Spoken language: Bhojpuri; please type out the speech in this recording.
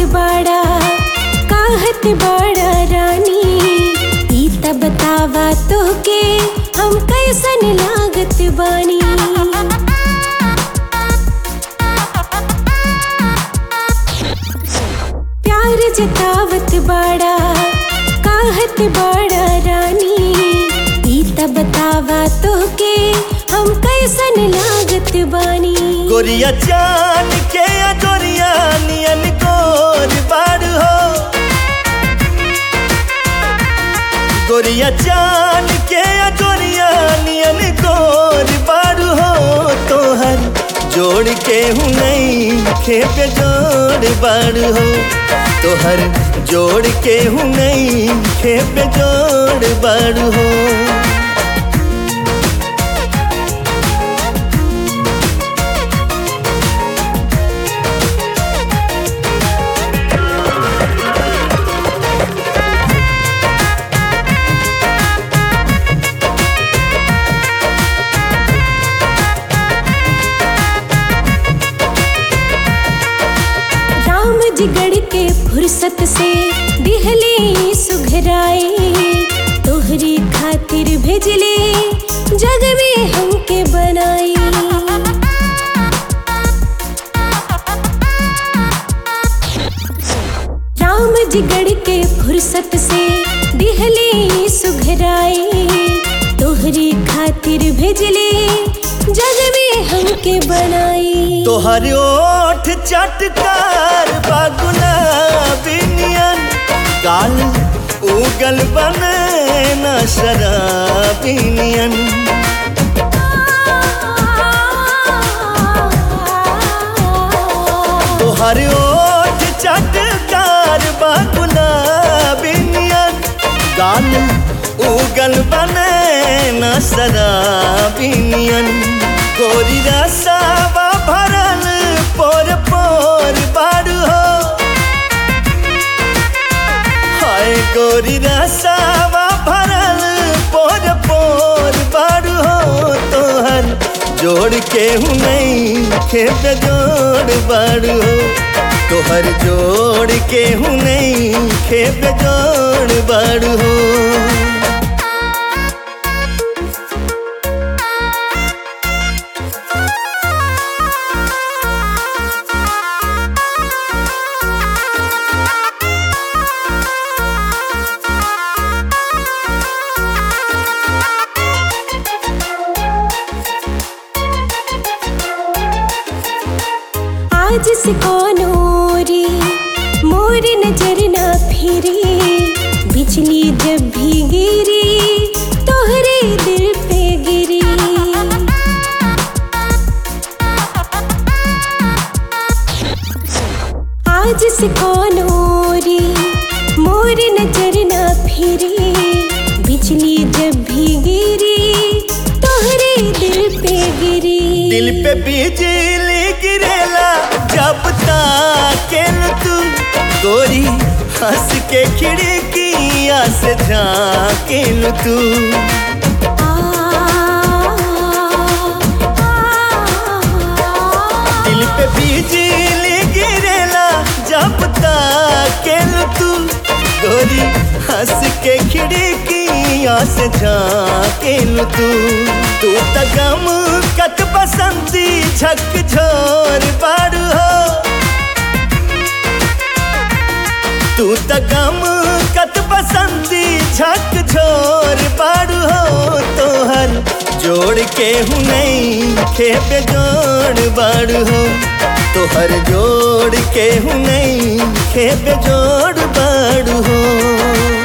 बाड़ा कहत बाड़ा रानी ई त बतावा तोहके हम कैसन लागत बानी प्यार जतावत बाड़ा कहत बाड़ा रानी ई त बतावा तोहके हम कैसन लागत बानी गोरिया चान के गोरिया नियन गोर बाड़ हो गोरिया चान के गोरिया नियन गोर बाड़ हो तोहर जोड़ के हूँ नहीं खेप जोड़ बाड़ हो तोहर जोड़ के हूँ नहीं खेप जोड़ बाड़ हो राम जी गढ़ के फुर्सत से दिहले सुघराए तोहरी खातिर भेजले जग में हमके बनाई राम जी गढ़ के फुर्सत से दिहले सुघराए तोहरी खातिर भेजले जग में हमके बनाई तोहर ओठ चटकार बागुना बिनियन गाल उगल बने न शराबिनियन तोहर ओठ चटकार बागुना बिनियन गाल उगल बने न शराबिनियन गोरी रसावा भरल पोर पोर बारू हो हाय गोरी रसावा भरल पोर पोर बारू हो तोहर जोड़ के हूँ नहीं खेत जोड़ बारू हो तोहर जोड़ के हूँ नहीं खेत जोड़ बारू हो आज से कौनोरी मोर नजर ना फिरी बिजली जब भी गिरी तोहरे दिल पे गिरी आज से कौनोरी मोर नजर ना फिरी बिजली जब भी गिरी तोहरे दिल पे गिरी दिल पे बिजली गिरेला जब ताकेल तू गोरी हंस के खिड़किया से झाकेल तू दिल पे बिजली गिरेला जब ताकेल तू गोरी हंस के खिड़किया से झाकेल तू तू त गम कत बसंती झक झोर बारू हो तू त गम कत बसंती झक झोर बारू हो तोहर जोड़ के हूँ नहीं खेप जोड़ बारू हो तोहर जोड़ के हूँ नहीं खेप जोड़ बारू हो